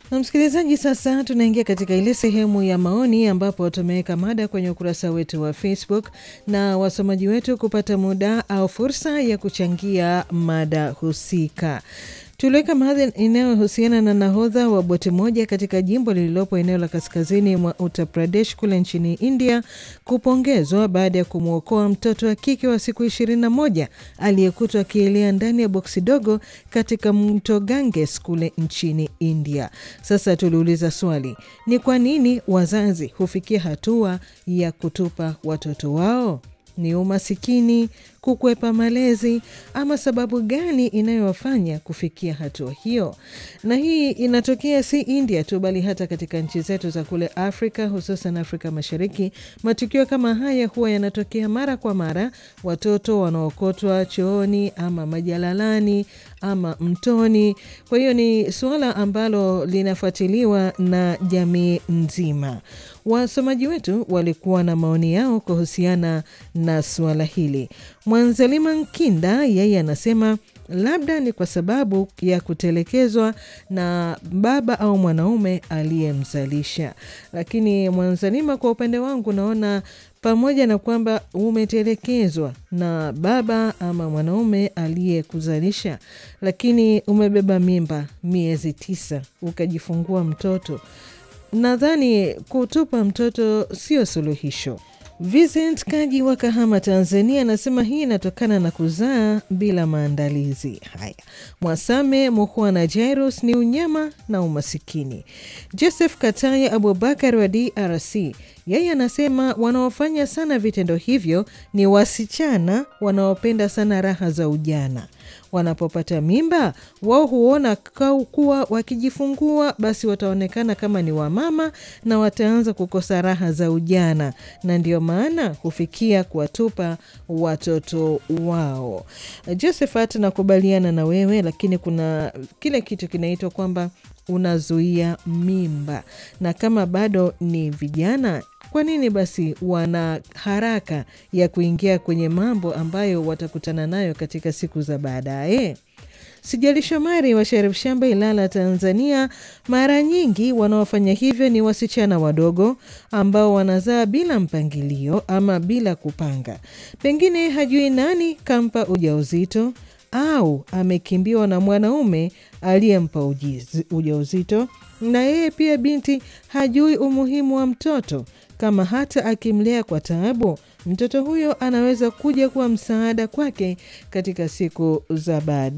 Na msikilizaji, sasa tunaingia katika ile sehemu ya maoni ambapo tumeweka mada kwenye ukurasa wetu wa Facebook na wasomaji wetu kupata muda au fursa ya kuchangia mada husika. Tuliweka mada inayohusiana na nahodha wa boti moja katika jimbo lililopo eneo la kaskazini mwa Uttar Pradesh kule nchini India kupongezwa baada ya kumwokoa mtoto wa kike wa siku 21 aliyekutwa akielea ndani ya boksi dogo katika mto Ganges kule nchini India. Sasa tuliuliza swali, ni kwa nini wazazi hufikia hatua ya kutupa watoto wao? Ni umasikini, kukwepa malezi, ama sababu gani inayowafanya kufikia hatua hiyo? Na hii inatokea si India tu, bali hata katika nchi zetu za kule Afrika, hususan Afrika Mashariki. Matukio kama haya huwa yanatokea mara kwa mara, watoto wanaokotwa chooni ama majalalani ama mtoni. Kwa hiyo ni suala ambalo linafuatiliwa na jamii nzima. Wasomaji wetu walikuwa na maoni yao kuhusiana na suala hili. Mwanzalima Nkinda yeye anasema labda ni kwa sababu ya kutelekezwa na baba au mwanaume aliyemzalisha. Lakini Mwanzalima, kwa upande wangu, naona pamoja na kwamba umetelekezwa na baba ama mwanaume aliyekuzalisha, lakini umebeba mimba miezi tisa ukajifungua mtoto Nadhani kutupa mtoto sio suluhisho. Vincent Kaji wa Kahama, Tanzania, anasema hii inatokana na kuzaa bila maandalizi. Haya, Mwasame Muhwana Jairus ni unyama na umasikini. Joseph Kataya Abubakar wa DRC, yeye anasema wanaofanya sana vitendo hivyo ni wasichana wanaopenda sana raha za ujana wanapopata mimba wao huona kuwa wakijifungua basi wataonekana kama ni wamama na wataanza kukosa raha za ujana, na ndio maana hufikia kuwatupa watoto wao. Josephat, nakubaliana na wewe, lakini kuna kile kitu kinaitwa kwamba unazuia mimba, na kama bado ni vijana kwa nini basi wana haraka ya kuingia kwenye mambo ambayo watakutana nayo katika siku za baadaye? Sijali Shomari wa Sharif Shamba, Ilala, Tanzania, mara nyingi wanaofanya hivyo ni wasichana wadogo ambao wanazaa bila mpangilio ama bila kupanga. Pengine hajui nani kampa ujauzito au amekimbiwa na mwanaume aliyempa ujauzito, na yeye pia binti hajui umuhimu wa mtoto kama hata akimlea kwa taabu, mtoto huyo anaweza kuja kuwa msaada kwake katika siku za baadaye.